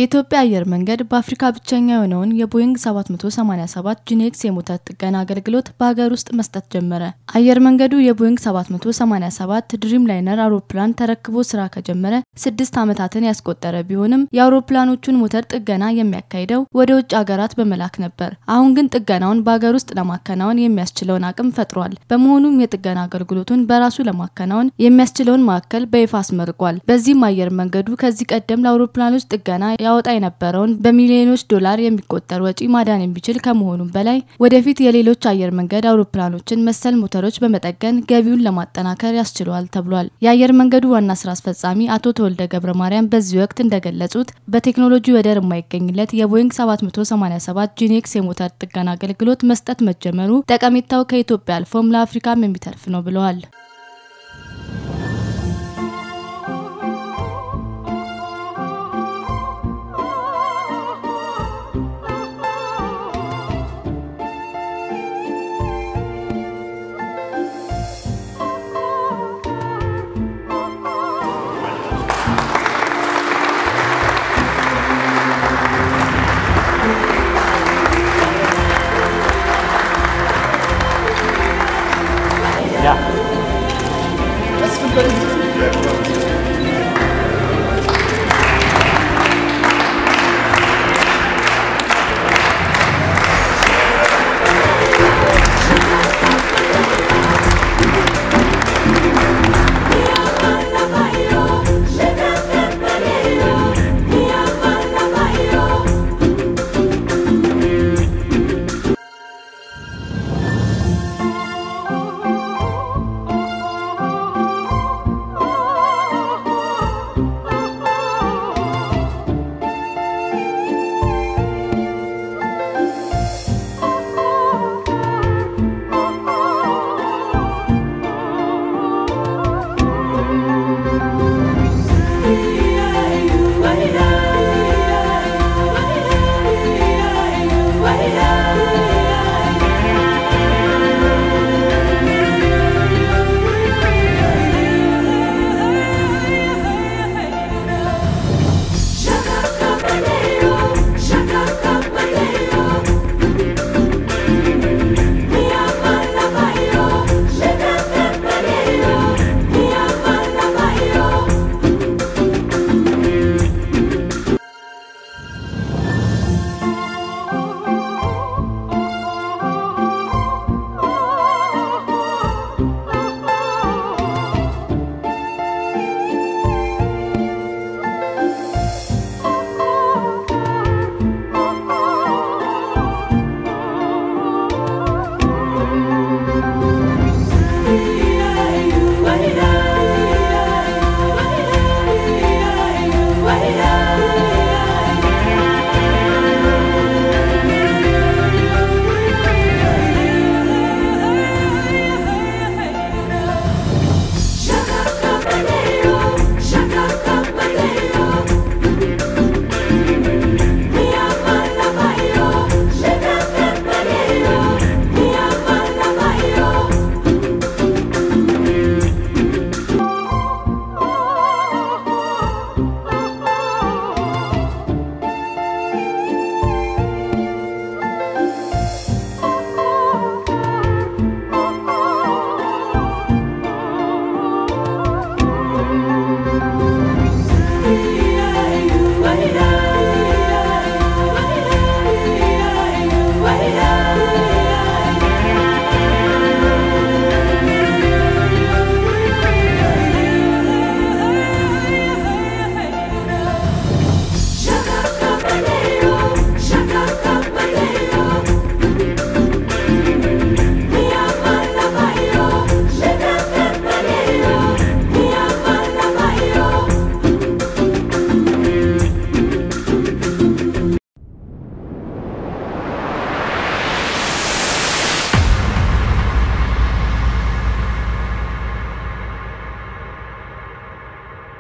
የኢትዮጵያ አየር መንገድ በአፍሪካ ብቸኛ የሆነውን የቦይንግ 787 ጂኔክስ የሞተር ጥገና አገልግሎት በሀገር ውስጥ መስጠት ጀመረ። አየር መንገዱ የቦይንግ 787 ድሪም ላይነር አውሮፕላን ተረክቦ ስራ ከጀመረ ስድስት ዓመታትን ያስቆጠረ ቢሆንም የአውሮፕላኖቹን ሞተር ጥገና የሚያካሂደው ወደ ውጭ ሀገራት በመላክ ነበር። አሁን ግን ጥገናውን በሀገር ውስጥ ለማከናወን የሚያስችለውን አቅም ፈጥሯል። በመሆኑም የጥገና አገልግሎቱን በራሱ ለማከናወን የሚያስችለውን ማዕከል በይፋ አስመርቋል። በዚህም አየር መንገዱ ከዚህ ቀደም ለአውሮፕላኖች ጥገና ያወጣ የነበረውን በሚሊዮኖች ዶላር የሚቆጠር ወጪ ማዳን የሚችል ከመሆኑም በላይ ወደፊት የሌሎች አየር መንገድ አውሮፕላኖችን መሰል ሞተሮች በመጠገን ገቢውን ለማጠናከር ያስችለዋል ተብሏል። የአየር መንገዱ ዋና ስራ አስፈጻሚ አቶ ተወልደ ገብረ ማርያም በዚህ ወቅት እንደገለጹት በቴክኖሎጂ ወደር የማይገኝለት የቦይንግ 787 ጂኔክስ የሞተር ጥገና አገልግሎት መስጠት መጀመሩ ጠቀሜታው ከኢትዮጵያ አልፎም ለአፍሪካም የሚተርፍ ነው ብለዋል።